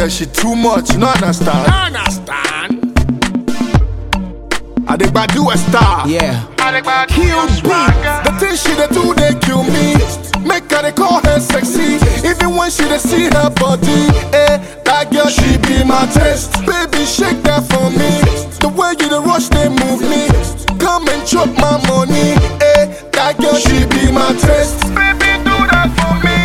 girl, she too much, you no understand. Understand? I dey do a star. Yeah. Kill beat. The thing she dey do, they kill me. Make her they call her sexy. Even when she dey see her body, eh? That girl she be my test. Baby, shake that for me. The way you dey rush, they move me. Come and chop my money, eh? That girl she be my test. Baby, do that for me.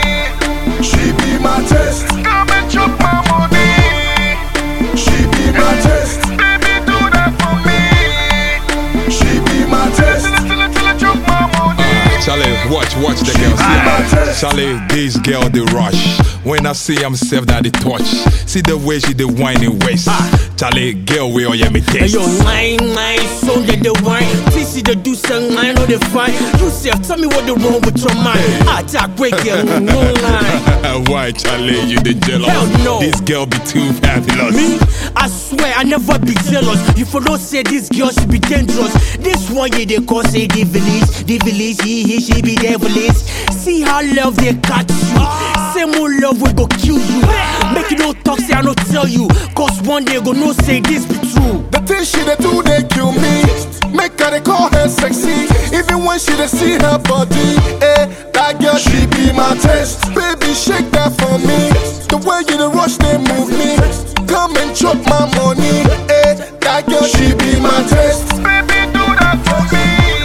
She be my test. Come and chop my money. She be my test. Baby, do that for me. She be my test. Till I, till I chop my money. Charlie, watch, watch the girl. See, Charlie, this girl the rush. When I see I'm self that the touch. See the way she the whining waist. Charlie, girl, we all yeah me Hey taste. yo, mine, mine, so that the wine. TC the do some mine, no the fine. You say, tell me what the wrong with your mind. I talk quick, girl, no line. Why, Charlie, you the jealous? Hell no. This girl be too fabulous. Me, I swear I never be jealous. You for don't say this girl she be dangerous. This one yeah they call say the village, the village he he she be devilish. See how love they catch you. Same old love we go kill you. Make you no talk say I no tell you. Cause one day go no say this be true. The thing she dey do, they kill me. Make her they call her sexy. Even when she dey see her body, eh? That girl she be my test. Baby, shake that for me. The way you dey rush, they move me. Come and chop my money, eh? That girl she be my test. Baby, do that for me.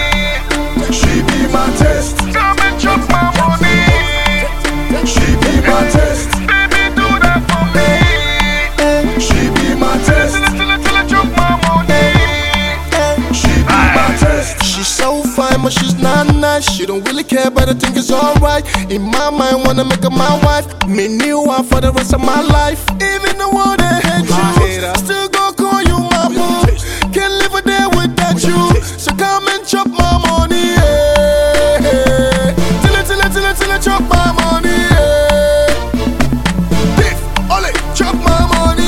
She be my test. Come and chop my money. She be my test. Baby, do that for me. She be my test. Till I, till I chop my money. She be my test. She's so fine, but she's not nice. She don't really care, but I think it's alright. In my mind, wanna make her my wife. Me new one for the rest of my life. Even the world they hate you, still gon' call you my boo. Can't live a day without you. So come and chop my money, yeah. Till it, till it, till it, till it, chop my money, yeah. Beef, ole, chop my money,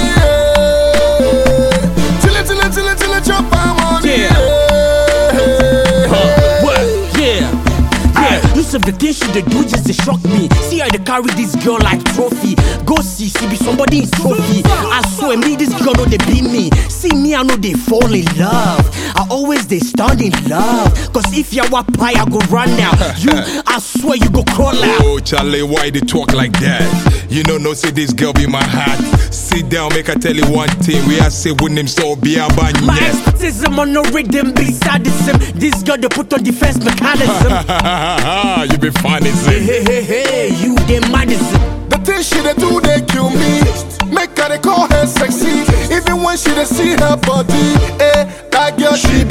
yeah. Till it, till it, till it, till it, chop my money, Yeah. yeah. What? Yeah. Yeah, you said the things she dey do just they shock me. See how they carry this girl like trophy. Go see, she be somebody in trophy. I swear me, this girl know they beat me. See me, I know they fall in love. I always they stand in love. Cause if you are pie, I go run now. You, I swear you go crawl out. Oh, Charlie, why they talk like that? You know, no, say this girl be my heart. Sit down, make I tell you one thing. We are say with him so be a My banya. expertism on no rhythm be sadism. This girl they put on defense mechanism. you be funny, see. hey, hey, hey, you they madism. The thing she dey do, they kill me. Make her they call her sexy. Even when she dey see her body, eh? That girl she